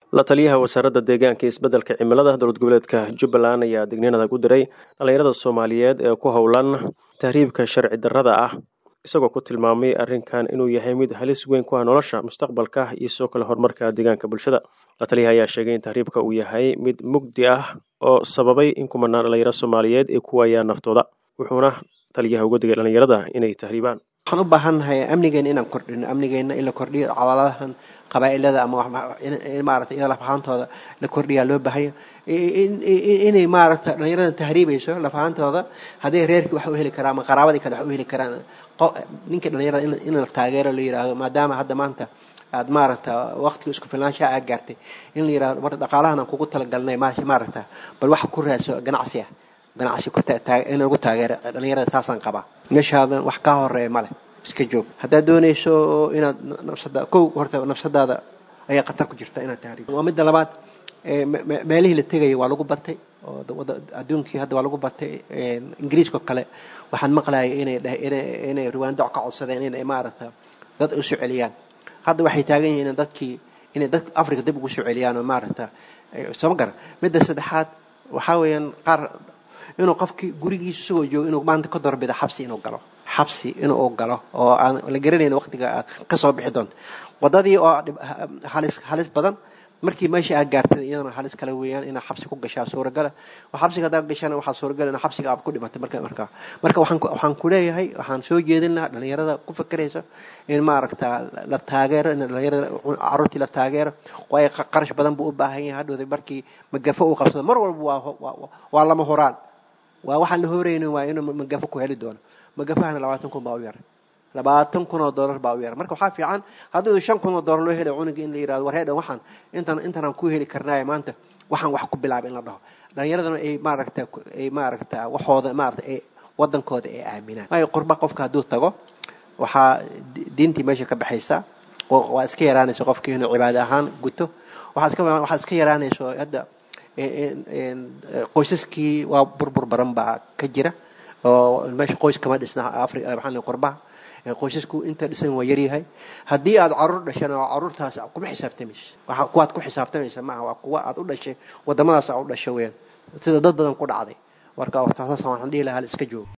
la taliyaha wasaaradda deegaanka iyo isbeddelka cimilada dowlad goboleedka jubbaland ayaa digniin adag u diray dhallinyarada soomaaliyeed ee ku howlan tahriibka sharci darrada ah isagoo ku tilmaamay arrinkan inuu yahay mid halis weyn ku ah nolosha mustaqbalka iyo sidoo kale horumarka deegaanka bulshada la taliyaha ayaa sheegay in tahriibka uu yahay mid mugdi ah oo sababay in kumanaan dhallinyaro soomaaliyeed ay ku waayaan naftooda wuxuuna taliyaha uga digay dhallinyarada inay tahriibaan waxaan u baahannahay amnigeena inaan kordhino amnigeena in la kordhiyo cawaladahan qabaa'ilada ama maarata iyada lafahaantooda la kordhiyaa loo baahanya inay maaragta dhallinyarada tahriibayso lafahaantooda hadday reerkii wax u heli karaan ama qaraabadii kale wax u heli karaan ninka dhallinyarada in la taageero la yidhaahdo maadaama hadda maanta aad maaragta waqtiga isku filnaanshaha aad gaartay in la yidhahdo marka dhaqaalahan aan kugu talagalnay maaragta bal wax ku raadso ganacsi ah ganacsi in lagu taageero dhallinyarada saasaan qabaa meeshaadan wax kaa horeeya male iska joog haddaad doonayso inaad nafsada kow horta nafsadaada ayaa khatar ku jirta inaad tahriib waa midda labaad meelihii la tegaya waa lagu batay oo adduunkii hadda waa lagu batay ingiriiska kale waxaan maqlayay inay inay riwaandoc ka codsadeen inay maaragta dad u soo celiyaan hadda waxay taagan yihiin in dadkii inay dad africa dib ugu soo celiyaan oo maaragta sooma garan midda saddexaad waxaa weeyaan qaar inuu qofkii gurigiisa isagoo joogo inuu maanta ka doorbida xabsi inuu galo xabsi inuu galo oo aan la garanayn waqtiga aad ka soo bixi doonto wadadii oo halis halis badan markii meesha aad gaartay iyadana halis kale weeyaan inaad xabsi ku gashaa suuragala xabsiga haddaad gashana waxaa suuragal in xabsiga aad ku dhimatay marka markaa marka waxaan waxaan ku leeyahay waxaan soo jeedin lahaa dhallinyarada ku fakeraysa in maaragta la taageero in dhallinyarada carruurtii la taageero waayo qarash badan buu u baahan yahay hadhowda markii magafo uu qabsado mar walba waa waa lama horaan waa waxaan la horeynin waa inuu magafo ku heli doono magafahana labaatan kun baa u yaray labaatan kun oo dollar baa u yaray marka waxaa fiican haddii shan kun oo dollar loo helay cunuga in la yirahdo war heedhan waxaan intan intanaan ku heli karnaaye maanta waxaan wax ku bilaaba in la dhaho dhallinyaradana ay maaragta ay maaragta waxooda maaragta ay wadankooda ay aaminaan waayo qurba qofka hadduu tago waxaa diintii meesha ka baxaysa waa iska yaraanaysa qofkii inuu cibaado ahaan guto waxaa iska waxaa iska yaraanaysa hadda qoysaskii waa burbur baran baa ka jira oo meesha qoys kama dhisna afri maxaa qurbaha qoysasku inta dhisan waa yaryahay haddii aad caruur dhashana waa caruurtaas kuma xisaabtamaysa waxa kuwaad ku xisaabtamaysa maaha waa kuwa aad u dhashay wadamadaas aad u dhashay weyaan sida dad badan ku dhacday marka taasas waxaan dhihi lahaa iska joogo